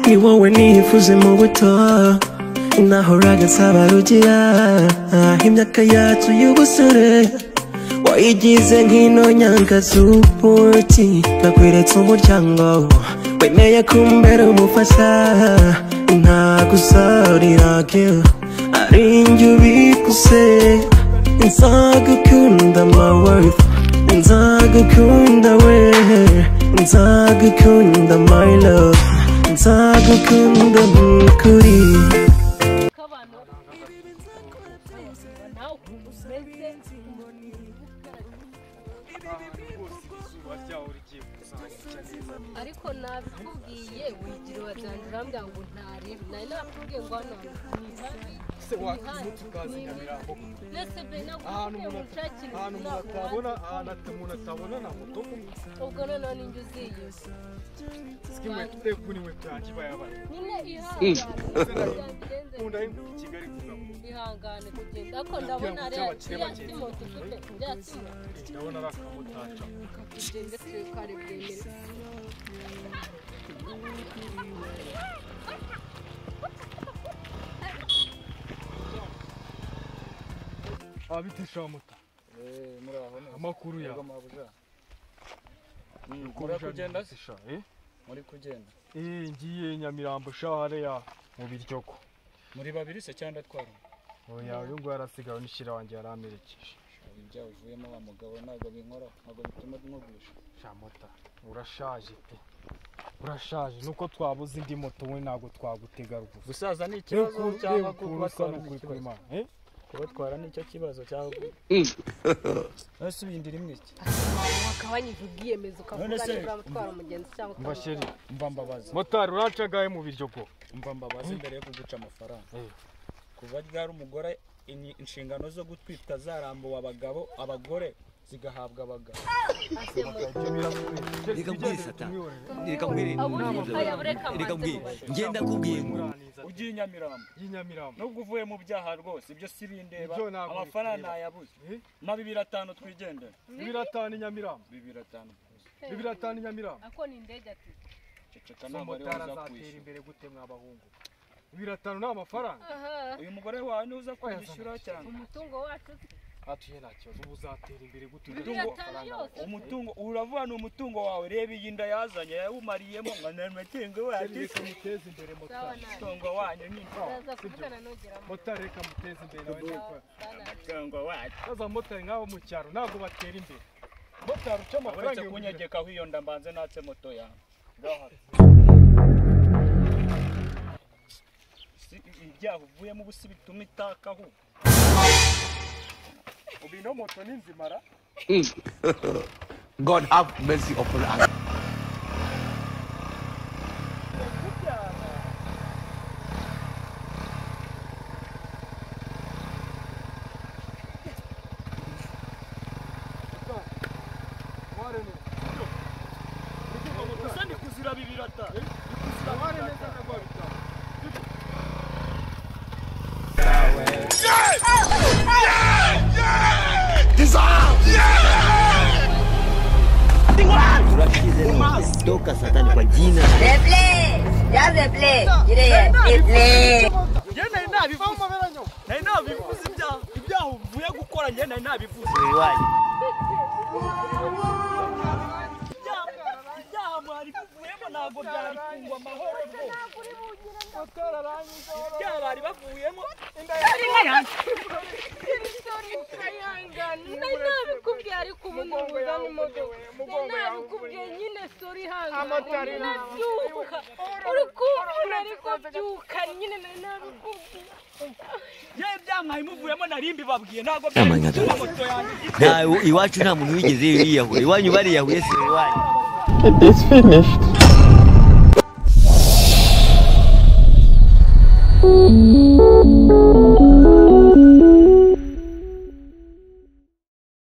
ni wowe nifuze mu buto nahoraga nsaba rugira imyaka yacu y'ubusore wayigize nk'ino nyangazubuki nakweretse umuryango wemeye kumbera umufasha ntagusariraga ari njye ubikuse nzagukunda my worth nzagukunda we nzagukunda my love nzagukunda kuri k'abantu nawe ukuntu umeze izuba ryaho rigiye kuzamutse neza ariko nabikubwiye wigira urajyana urambwira ngo ntarebe nari nakubwiye ngo hano se wakimutu ukaza nyamirambo mbese be ahantu nakubwiye ngo umuntu unshakire ahantu umuntu atabona ahantu ata- umuntu atabona nta moto ubwo noneho ninjye uziye sikimwe tutekuna inkweto yanjye iba yabaye nyine ihangane ubundi ari i kigali kugabura ihangane kugenda ariko ndabona ngo ariya cy'abakire kiriya bagende. kimoto ufite kiriya kimoto ndabona ari akamotari kugenda turi kwari bwemere abitesha amota amakuru yawe muri kugenda se Abitesha, eh? muri kugenda eh ngiye nyamirambo shahare ya mu biryogo muri babiri se cyangwa atwara oya uyu nguyu yarasigaye n'ishyira wanjye yaramerekeje ibya uvuyemo wa mugabo ntabwo binkora ntabwo bituma nkugusha sha mota urashaje pe urashaje nuko twabuze indi moto we ntabwo twagutega rwose gusaza ni ikibazo cyangwa kubatwara ni ikibazo Ntabwo kubatwara ni cyo kibazo cyangwa ese uyindira imwe iki wakabanyije ubwiyemeza ukavuga None se, niba uramutwara umugenzi cyangwa sheri mba mbabaza motari uracagaye mu biryo bwo mba mbabaza mbere yo kuguca amafaranga Eh. kuva ryari umugore in- inshingano zo gutwita zarambuwe abagabo abagore zigahabwa abagabo Reka mbwire Satani. Reka mbwire aya bureka amaze Reka mbwire mubaze nge ndakubwiye ngo ugiye inyamirambo y'inyamirambo nubwo uvuye mu byaha rwose ibyo si bindeba Ibyo ntabwo amafaranga bikureba. ntayabuze Eh? na bibiri atanu twigendera bibiri atanu inyamirambo bibiri atanu gusa. bibiri atanu inyamirambo ako ni indege ati ceceka uwo ntabwo motari ariwe uza azatera kwishyura imbere gute mw'abahungu bibiri atanu ni amafaranga aha uyu mugore wawe niwe uza Oya, kwishyura cyane umutungo wacu atuye nta kibazo ubu uzatera imbere gute bibiri atanu yose umutungo uravuga ni umutungo wawe reba iyi nda yazanye yawumariyemo ngo ni amatungo Motari wacu reka muteze imbere sawa motari nawe umutungo wanyu ni ndaza kuvugana nugeramo motari reka muteze imbere nawe Sawa, niko bana. umutungo wacu maze abamotari nk'abo mu cyaro ntabwo batera imbere motari uca amafaranga uretse ibihumbi bitatu. kunyegekaho iyo nda mbanze natse moto yawe Gahara. si ibyaha uvuyemo ubu si bituma itakaho ubu ino moto ni nzimara God have mercy upon us gusa ni kuzira bibiri atanu toka Satani kwa jina Replay! Ya replay! Yire, replay! njye nari nabivuze nari nabivuze ibyaha ibyaha uvuye gukora njye nari nabivuze Ibyaha- ibyaha mwari bivuyemo ntabwo byari kungwa amahoro rwose ibyaha bari bavuyemo nari nabikubwiye ariko ubu ntubuza n'imodoka nari nabikubwiye nyine sori ihangane nyine byuka uri kumvura ariko byuka nyine nari nabikubwiye yewe ibyaha mwari muvuyemo nari mbibabwiye ntabwo byari God. kungwa moto yanjye na iwacu nta muntu wigeze yiyahuye iwanyu bariyahuye se iwanyu It is finished.